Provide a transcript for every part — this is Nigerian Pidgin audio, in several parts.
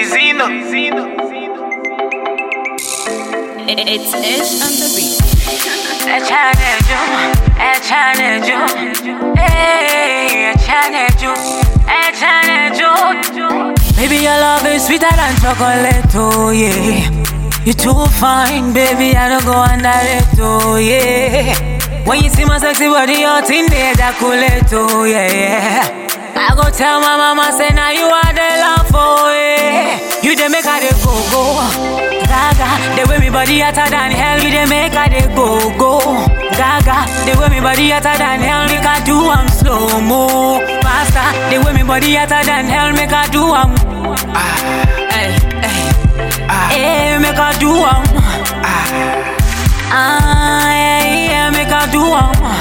Zino. It's Ish on the beat. Echaneju, Echaneju, hey, Echaneju, Echaneju. Baby, your love is sweeter than chocolate, oh yeah. You too fine, baby, I don't go under it, oh yeah. When you see my sexy body, your thing they ejaculate, oh yeah, yeah. I go tell my mama, say now you are the love, oh yeah. You dey make her dey go go, gaga. The way me body hotter than hell, you dey make her dey go go, gaga. The way me body hotter than hell, make her do am slow mo, faster. The way me body hotter than hell, make her do am. Hey, hey, hey, make her do am. Ah, yeah, yeah, make her do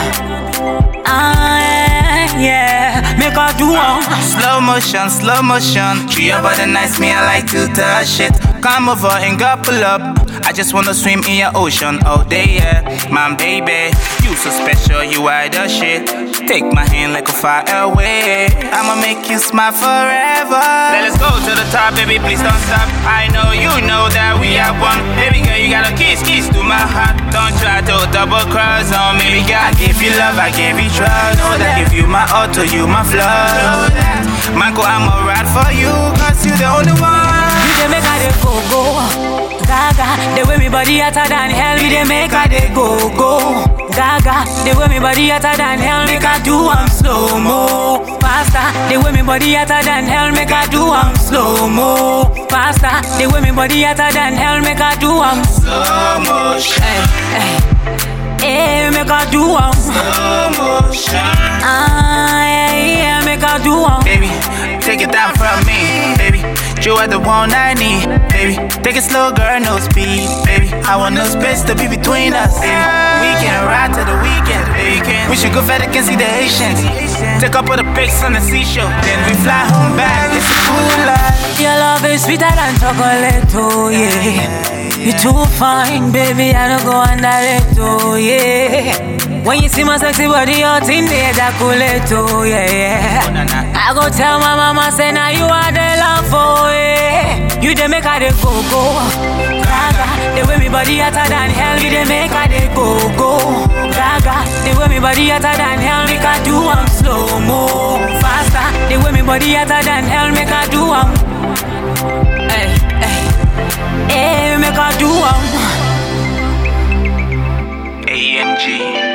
am. Ah, yeah, yeah, make her do am. Slow motion, slow motion. Tree your body nice, me I like to touch it. Come over and couple up. I just wanna swim in your ocean all day, yeah. My baby, you so special, you are the shit. Take my hand like a fire away. I'ma make you smile forever. Let's go to the top, baby, please don't stop. I know you know that we are one. Baby girl, you gotta kiss, kiss to my heart. Don't try to double cross on me. Baby girl, I give you love, I give you trust. Know that if you my auto, you my flood. Manko, I'ma ride for you, cause you the only one. You dey make her dey go go, gaga. The way me body hotter than hell, you dey make her dey go go, gaga. The way me body hotter than hell, make her do am slow mo, faster. The way me body hotter than hell, make her do am slow mo, faster. The way me body hotter than hell, make her do am. Slow motion, Hey, hey, hey, make her do am. slow motion. Ah, yeah, yeah, make her do am. Baby, take it down from me, baby. You are the one I need, baby. Take it slow, girl, no speed, baby. I want no space to be between us, baby. We can ride to the weekend, baby. We should go further, can see the Haitians. Take up all the pics on the seashore, then we fly home back. It's a cool life. Your love is sweeter than chocolate, oh yeah. You too fine, baby, I don't go under it, oh yeah. When you see my sexy body, your thing they ejaculate, oh yeah, yeah. I go tell my mama, say now you are the love, oh yeah. You dey make her dey go go, gaga. The way me body hotter than hell, you dey make her dey go go, gaga. The way me body hotter than hell, make her do am slow mo, faster. The way me body hotter than hell, make her do am. Hey, hey, hey, make her do am. AMG.